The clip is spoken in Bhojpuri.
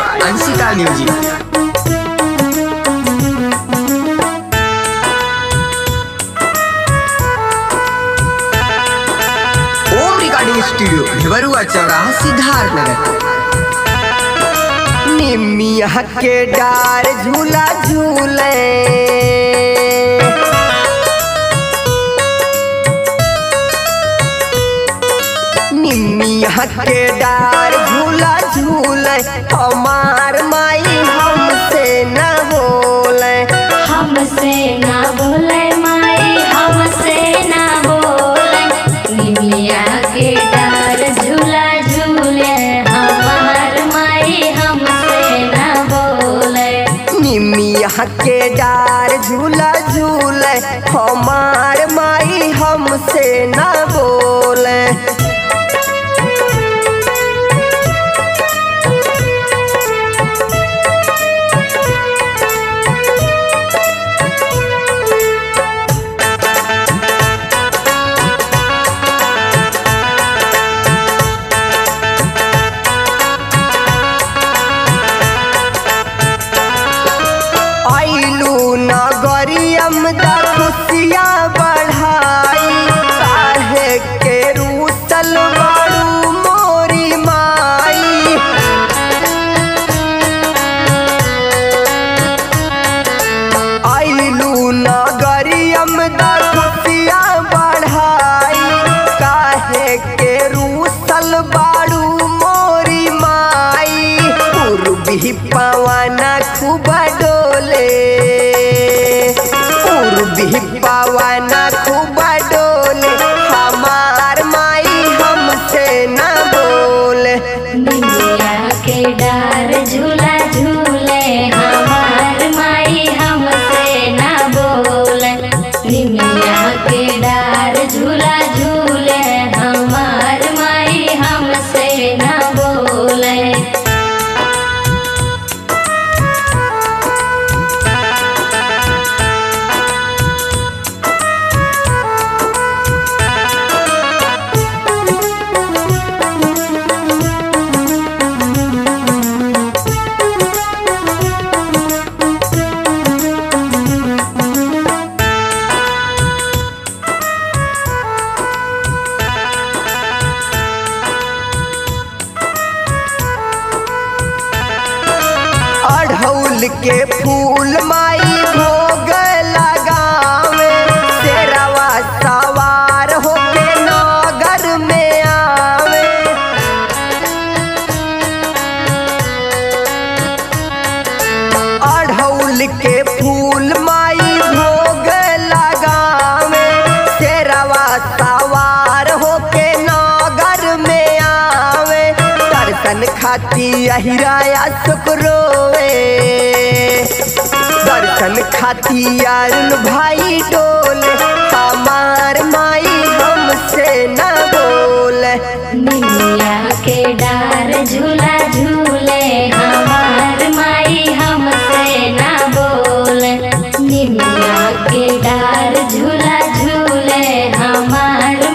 Anshika music Om recording studio Bhiwarua Chauraha Siddharth नगर निमिया के डार झूला झूले निमिया के डार झूला झूले हमार माई हमसे न बोले हमसे ना बोले माई हमसे ना बोले निमिया के डार झूला झूले हमार माई हमसे ना बोले निमिया के डार झूला झूले हमार माई हमसे न बोले आइलू नगरियम दा खुशियाँ बढ़ाई काहे के रूसल बारू मोरी माई आइलू नगरियम दा खुशियाँ बढ़ाई काहे के रूसल बारू मोरी माई पूर्वी पवना खूब डोले पूर्वी पवना खूब डोले हमार माई हमसे न बोले निमिया के डार झूला झूले हमार माई हमसे ना बोले निमिया के डार झूला झूले हमार माई हमसे ना बोले अढ़ौल के फूल माई भोग लगावे शेरवा सवार होके नगर में आवे अढ़ौल के फूल माई भोग लगावे शेरवा सवार होके नगर में आवे दर्शन खाती अहिराया शुक्रोवे दर्शन खाती अरुण भाई डोले हमार माई हमसे न बोले निमिया के डार झूला झूले